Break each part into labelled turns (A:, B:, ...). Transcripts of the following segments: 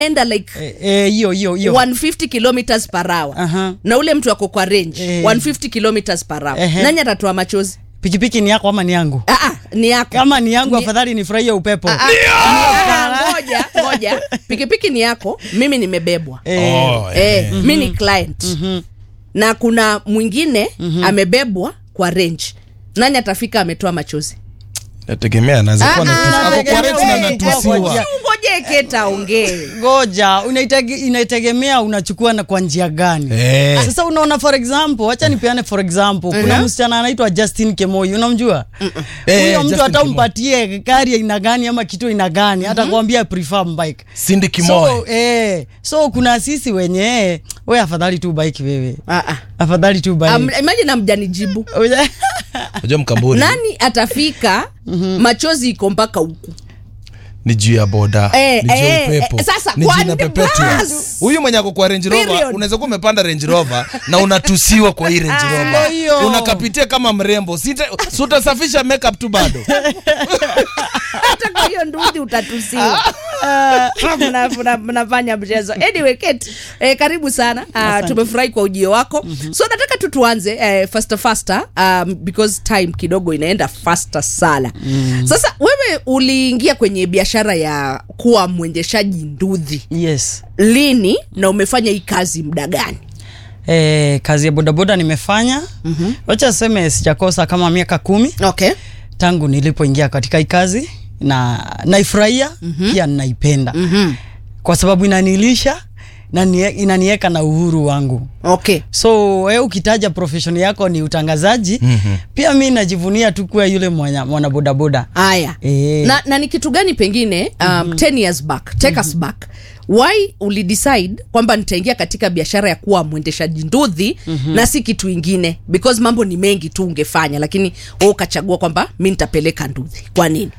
A: enda like
B: Eh, eh, hiyo hiyo hiyo
A: 150 kilometers per hour
B: Aha.
A: na ule mtu ako kwa range
B: Eh.
A: 150 kilometers per hour
B: Ehe.
A: nani atatoa machozi
B: pikipiki ni yako ama ni yangu
A: ah, ah, ni yako
B: kama ni yangu
A: Ni-
B: afadhali nifurahie upepo
A: Ah, ah, ngoja ngoja pikipiki ni yako mimi nimebebwa
B: Eh,
C: Oh,
A: eh,
C: eh.
A: mi ni client na kuna mwingine amebebwa kwa range nani atafika ametoa machozi
C: nategemea anaweza kuwa
A: Ah,
C: anatusi-
A: ah,
C: ako kwa
B: nategemea
C: rate na
B: wewe.
C: anatusiwa
B: Ngoja.
A: ngoje keta ongee
B: ngoja unaitege- inategemea unachukua na kwa njia gani
C: Eh.
B: sasa unaona for example wacha nipeane for example kuna
A: Mhm.
B: msichana anaitwa justin kemoi unamjua
C: Eh,
B: huyo mtu
C: Justin
B: hata
C: Kimoi.
B: umpatie gari aina gani ama kitu aina gani hata kuambia prefer bike
C: Cindy Kimoy.
B: so, eh, so kuna sisi wenye we afadhali tu bike wewe
A: ah, ah.
B: afadhali tu bike
A: Um, imagine amjanijibu
C: unajua mkamburi
A: nani atafika machozi iko mpaka huku
C: ni juu ya boda
A: Eh,
C: ni juu ya
A: eh,
C: upepo
A: eh, sasa,
C: ni juu
A: kwani
C: na perpetual
A: basi?
C: huyu mwenye ako kwa range rover
A: Period.
C: unaweza kuwa umepanda range rover na unatusiwa kwa hii range
B: Ndio
C: rover
B: hiyo.
C: unakapitia kama mrembo Sita- si utasafisha makeup tu bado
A: hata kwa hiyo ndudhi utatusiwa Mna- mna- mnafanya mchezo anyway Kate, eh, karibu sana uh, tumefurahi kwa ujio wako so nataka tu tuanze eh, faster faster um, because time kidogo inaenda faster sana sasa wewe uliingia kwenye biashara ya kuwa mwendeshaji ndudhi
B: yes
A: lini na umefanya hii kazi muda gani
B: eh, kazi ya bodaboda nimefanya mm-hmm. wacha seme sijakosa kama miaka kumi
A: okay
B: tangu nilipoingia katika hii kazi na naifurahia mm-hmm. pia naipenda
A: mm-hmm.
B: kwa sababu inanilisha na nie- inaniweka na uhuru wangu
A: okay
B: so we ukitaja profession yako ni utangazaji mm-hmm. pia mi najivunia tu kuwa yule mwana, mwana bodaboda
A: haya
B: Eh.
A: na, na ni kitu gani pengine um, mm-hmm. 10 years back take us back why ulidecide kwamba nitaingia katika biashara ya kuwa mwendeshaji ndudhi mm-hmm. na si kitu ingine because mambo ni mengi tu ungefanya lakini wewe ukachagua kwamba mi nitapeleka ndudhi kwa nini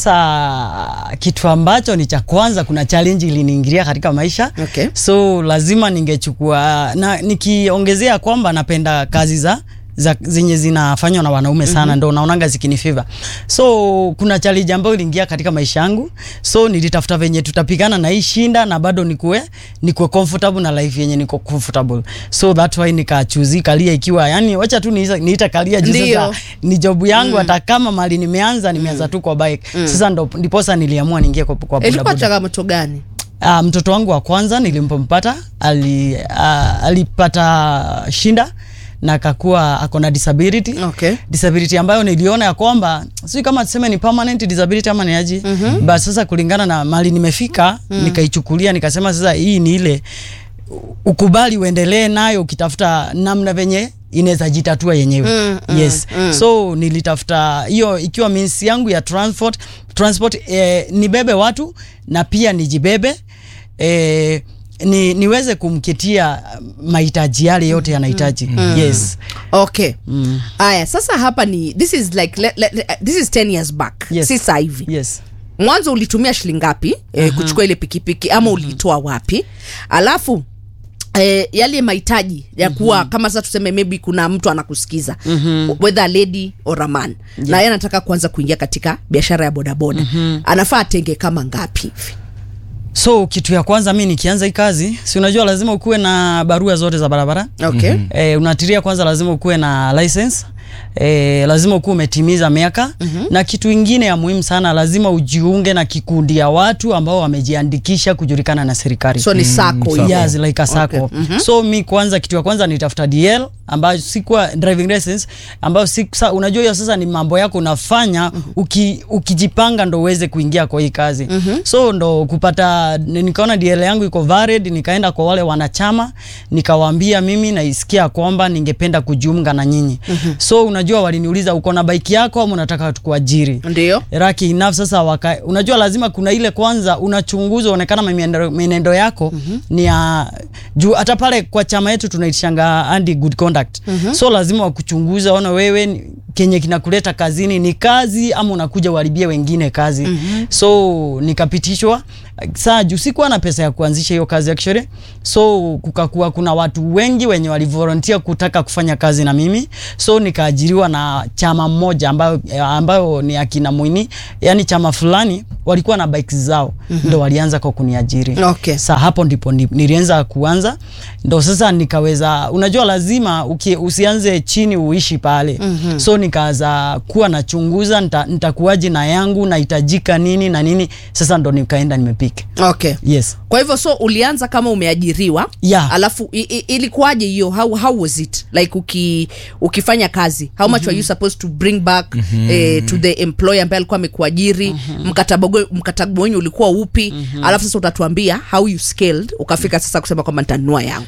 B: sasa kitu ambacho ni cha kwanza kuna challenge iliniingilia katika maisha
A: Okay.
B: so lazima ningechukua na nikiongezea kwamba napenda kazi za za zenye zinafanywa na wanaume sana mm-hmm. ndo naonanga zikinifiva so kuna challenge ambayo iliingia katika maisha yangu so nilitafuta venye tutapigana na hii shinda na bado nikuwe nikuwe comfortable na life yenye niko comfortable so that why nikachuzi kalia ikiwa yani wacha tu niita, niita kalia juu
A: Ndio.
B: sasa ni job yangu hata kama mali nimeanza nimeanza tu kwa bike sasa ndo ndiposa niliamua niingie kwa, kwa
A: ilikuwa
B: bodaboda.
A: changamoto gani
B: Uh, mtoto wangu wa kwanza nilipompata ali, uh, alipata shinda na akakuwa ako na disability
A: okay
B: disability ambayo niliona ya kwamba sijui kama tuseme ni permanent disability ama ni aje mm-hmm. but sasa kulingana na mali nimefika mm. nikaichukulia nikasema sasa hii ni ile u- ukubali uendelee nayo ukitafuta namna venye inaweza jitatua yenyewe
A: Mm, mm,
B: yes
A: mm.
B: so nilitafuta hiyo ikiwa means yangu ya transport transport eh, nibebe watu na pia nijibebe eh, ni, niweze kumkitia mahitaji yale yote yanahitaji yes
A: okay haya sasa hapa ni this is like le, le, le, this is 10 years back
B: Yes.
A: si saa hivi
B: yes
A: mwanzo ulitumia shilingi ngapi eh, kuchukua ile pikipiki ama uliitoa wapi alafu Eh, yale mahitaji ya kuwa kama sasa tuseme maybe kuna mtu anakusikiza whether a lady or a man na yeye anataka kuanza kuingia katika biashara ya bodaboda anafaa atenge kama ngapi hivi
B: so kitu ya kwanza mi nikianza hii kazi si unajua lazima ukuwe na barua zote za barabara
A: okay
B: e, unatiria kwanza lazima ukuwe na license E, lazima ukuwe umetimiza miaka mm-hmm. na kitu ingine ya muhimu sana lazima ujiunge na kikundi ya watu ambao wamejiandikisha kujulikana na serikali
A: so ni sako
C: sako.
A: hiyo
B: yes like a sako
A: Okay. Mhm.
B: so mi kwanza kitu ya kwanza nitafuta dl ambayo sikuwa driving license ambayo si, sa, unajua hiyo sasa ni mambo yako unafanya uki, ukijipanga ndo uweze kuingia kwa hii kazi so ndo kupata ni- nikaona dl yangu iko valid nikaenda kwa wale wanachama nikawaambia mimi naisikia kwamba ningependa kujiunga na nyinyi so unajua waliniuliza uko na bike yako ama unataka tukuajiri
A: ndio
B: raki enough sasa waka, unajua lazima kuna ile kwanza unachunguza uonekana mienendo, mienendo yako mm-hmm. ni ya juu hata pale kwa chama yetu tunaitishanga anti good conduct mm-hmm. so lazima wakuchunguza ona wewe ni- kenye kinakuleta kazini ni kazi ama unakuja uharibie wengine kazi mm-hmm. so nikapitishwa saa juu sikuwa na pesa ya kuanzisha hiyo kazi actually so kukakuwa kuna watu wengi wenye walivolunteer kutaka kufanya kazi na mimi so nikaajiriwa na chama mmoja ambayo, ambayo ni akina Mwini yani chama fulani walikuwa na bikes zao mm-hmm. ndo walianza kwa kuniajiri
A: Okay.
B: sa hapo ndipo ndi- nilianza kuanza ndo sasa nikaweza unajua lazima uki, usianze chini uishi pale mm-hmm. so nikaanza kuwa nachunguza nita- nitakuwaje na yangu nahitajika nini na nini sasa ndo nikaenda nimepika
A: okay
B: yes
A: kwa hivyo so ulianza kama umeajiriwa
B: Yeah.
A: alafu i, i, ilikuwaje hiyo how, how was it like uki, ukifanya kazi how much were you supposed to bring back eh, to the employer ambaye alikuwa amekuajiri mkataba gwe- mkataba wenyu ulikuwa upi alafu sasa utatuambia how you scaled ukafika sasa kusema kwamba nitanunua yangu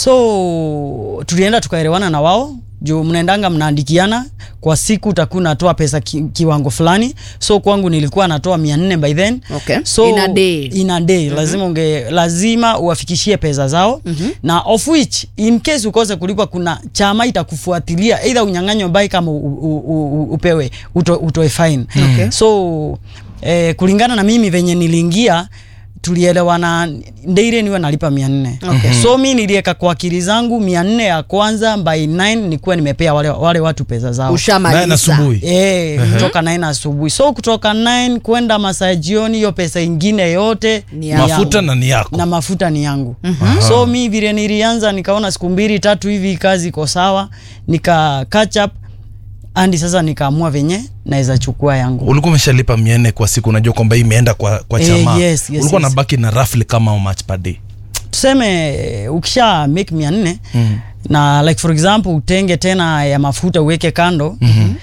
B: so tulienda tukaelewana na wao juu mnaendanga mnaandikiana kwa siku utakuwa unatoa pesa ki, kiwango fulani so kwangu nilikuwa natoa mia nne by then
A: Okay.
B: so
A: In a day.
B: in a day lazima unge lazima uwafikishie pesa zao na of which in case ukose kulipwa kuna chama itakufuatilia either unyang'anywe bike kama u, u, u, u, upewe uto, utoe fine
A: Okay.
B: so eh, kulingana na mimi venye niliingia tulielewana ndeire niwe nalipa mia nne
A: Okay.
B: so mi nilieka kwa akili zangu mia nne ya kwanza by 9 nikuwa nimepea wale, wale watu pesa zao
C: Nine
A: ushamaliza
C: asubuhi.
B: Eh, kutoka 9 asubuhi so kutoka 9 kwenda masaa ya jioni hiyo pesa ingine yote
A: Ni yangu.
C: mafuta na ni yako
B: na mafuta ni yangu so mi vile nilianza nikaona siku mbili tatu hivi kazi iko sawa nika catch up andi sasa nikaamua venye naweza chukua yangu
C: ulikuwa umeshalipa mia nne kwa siku unajua kwamba hii imeenda kwa, kwa
B: Eh,
C: chama
B: yes, yes,
C: ulikuwa
B: yes.
C: nabaki na roughly kama how much per day
B: tuseme eh, ukisha make mia nne mm. na like for example utenge tena ya mafuta uweke kando mm-hmm.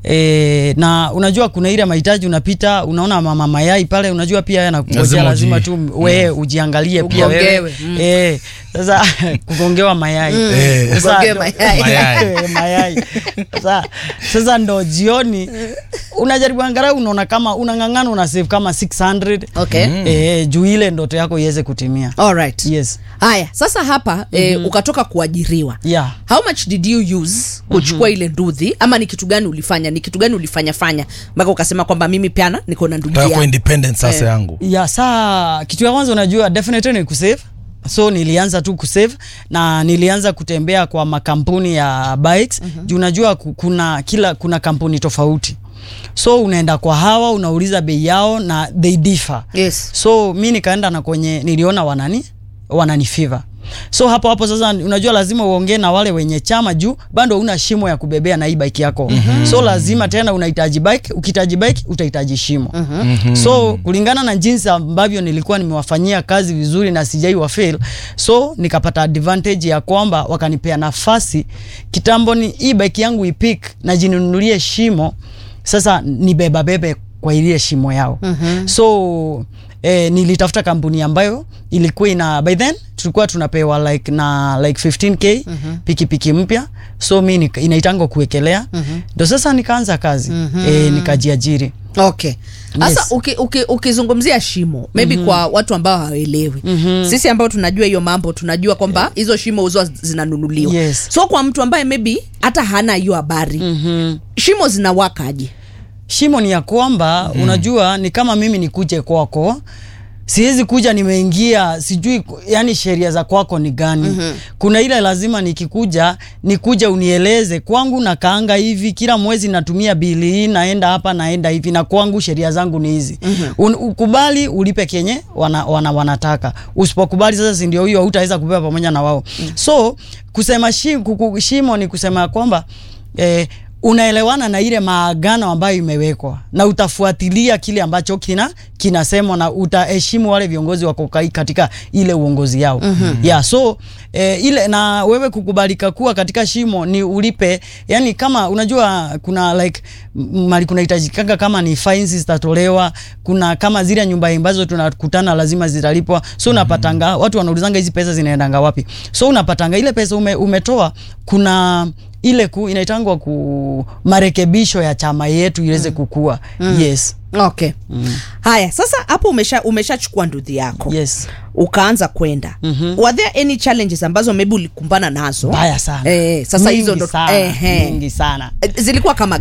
B: E, na unajua kuna ile mahitaji unapita unaona mama mayai pale unajua pia yanakungojea
C: Lazima
B: lazima,
C: uji-
B: tu we ujiangalie pia
A: Ugongewe,
B: wewe
A: mm.
B: e, sasa kugongewa mayai
C: Eh.
B: Sasa
A: Ugongewe
B: ndo-
A: mayai.
C: Mayai.
B: mayai sasa, sasa ndo jioni unajaribu angalau unaona kama unang'ang'ana una save kama 600
A: okay
B: e, juu ile ndoto yako iweze kutimia
A: alright
B: yes
A: haya sasa hapa eh, ukatoka kuajiriwa
B: yeah
A: how much did you use kuchukua ile ndudhi ama ni kitu gani ulifanya ni kitu gani ulifanya fanya mpaka ukasema kwamba mimi piana niko na ndugu
C: taka kuwa
A: yangu
C: independent sasa
A: Eh.
C: yangu
B: ya saa kitu ya kwanza unajua definitely ni kusave so nilianza tu kusave na nilianza kutembea kwa makampuni ya bikes mm-hmm. juu unajua ku- kuna kila kuna kampuni tofauti so unaenda kwa hawa unauliza bei yao na they differ
A: yes
B: so mi nikaenda na kwenye niliona wanani wanani favor so hapo hapo sasa unajua lazima uongee na wale wenye chama juu bado una shimo ya kubebea na hii bike yako mm-hmm. so lazima tena unahitaji bike ukihitaji bike utahitaji shimo mm-hmm. so kulingana na jinsi ambavyo nilikuwa nimewafanyia kazi vizuri na sijai wa fail so nikapata advantage ya kwamba wakanipea nafasi kitambo ni hii bike yangu ipik na jinunulie shimo sasa ni beba bebe kwa ile shimo yao mm-hmm. so eh, nilitafuta kampuni ambayo ilikuwa ina by then tulikuwa tunapewa like na like 15k mm-hmm. pikipiki mpya so mi nika- inaitangwa kuwekelea ndo mm-hmm. sasa nikaanza kazi mm-hmm. eh, nikajiajiri
A: okay sasa
B: Yes.
A: uki- uki- ukizungumzia shimo maybe kwa watu ambao hawaelewi sisi ambao tunajua hiyo mambo tunajua kwamba hizo shimo huzo zinanunuliwa
B: Yes.
A: so kwa mtu ambaye maybe hata hana hiyo habari shimo zinawakaje
B: shimo ni ya kwamba mm. unajua ni kama mimi nikuje kwako siwezi kuja nimeingia sijui ku- yani sheria za kwako ni gani mm-hmm. kuna ile lazima nikikuja nikuja unieleze kwangu na kaanga hivi kila mwezi natumia bili hii naenda hapa naenda hivi na kwangu sheria zangu ni hizi mm-hmm. ukubali ulipe kenye wana, wana, wanataka usipokubali sasa si ndio hiyo hutaweza kupewa pamoja na wao mm-hmm. so kusema shi, kuku, shimo ni kusema ya kwamba eh, unaelewana na ile maagano ambayo imewekwa na utafuatilia kile ambacho kina kinasemwa na utaheshimu wale viongozi wako kai- katika ile uongozi yao mm-hmm. yeah, so eh, ile na wewe kukubalika kuwa katika shimo ni ulipe yani kama unajua kuna like m- mali kunahitajikanga kama ni fines zitatolewa kuna kama zile nyumba ambazo tunakutana lazima zitalipwa so unapatanga watu wanaulizanga hizi pesa zinaendanga wapi so unapatanga ile pesa ume, umetoa kuna ile ku inaitangwa ku marekebisho ya chama yetu iweze kukua yes
A: okay haya sasa hapo umesha umeshachukua ndudhi yako
B: yes
A: ukaanza kwenda mm-hmm. were there any challenges ambazo maybe ulikumbana nazo
B: mbaya sana
A: eh, sasa
B: Mingi
A: hizo ndo
B: sana,
A: eh, eh.
B: mingi sana
A: Eh, zilikuwa kama gani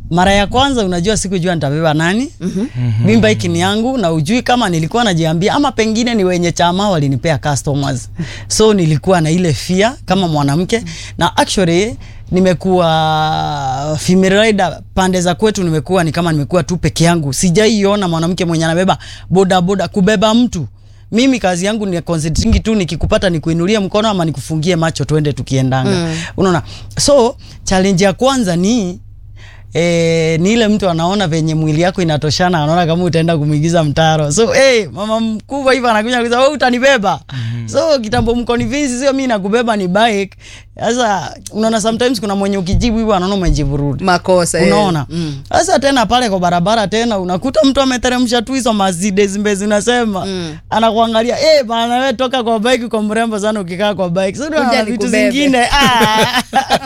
B: mara ya kwanza unajua sikujua nitabeba nani mm-hmm. mimba hiki ni yangu na ujui kama nilikuwa najiambia ama pengine ni wenye chama walinipea customers so nilikuwa na ile fear kama mwanamke na actually nimekuwa female rider pande za kwetu nimekuwa ni kama nimekuwa tu peke yangu sijaiona mwanamke mwenye anabeba boda boda kubeba mtu mimi kazi yangu ni concentrating tu nikikupata nikuinulie mkono ama nikufungie macho twende tukiendanga mm. unaona so challenge ya kwanza ni E, ni ile mtu anaona venye mwili yako inatoshana anaona kama utaenda kumwigiza mtaro so hey, mama mkubwa hivi anakuja kusema wewe utanibeba mm-hmm. so kitambo mkonvinsi sio mi nakubeba ni bike sasa unaona sometimes kuna mwenye ukijibu hivyo anaona umejibu rudi
A: makosa eh.
B: unaona
A: Mm.
B: sasa tena pale kwa barabara tena unakuta mtu ameteremsha tu hizo Mercedes mbezi unasema
A: Mm.
B: anakuangalia eh bana wewe toka kwa bike kwa mrembo sana ukikaa kwa bike sasa
A: Kuja
B: unaona vitu
A: nikubebe.
B: zingine ah.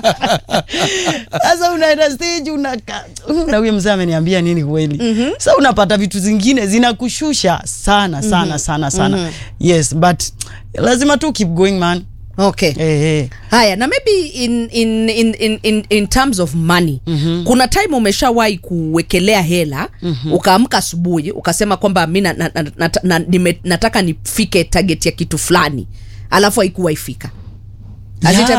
B: sasa unaenda stage una na huyo mzee ameniambia nini kweli sasa unapata vitu zingine zinakushusha sana sana sana sana yes but lazima tu keep going man
A: okay
B: eh eh
A: haya na maybe in, in, in, in, in, in terms of money mm-hmm. kuna time umeshawahi kuwekelea hela mm-hmm. ukaamka asubuhi ukasema kwamba mi na, na, na, na, na, nime, nataka nifike target ya kitu fulani alafu haikuwa ifika Has it
B: Yeah.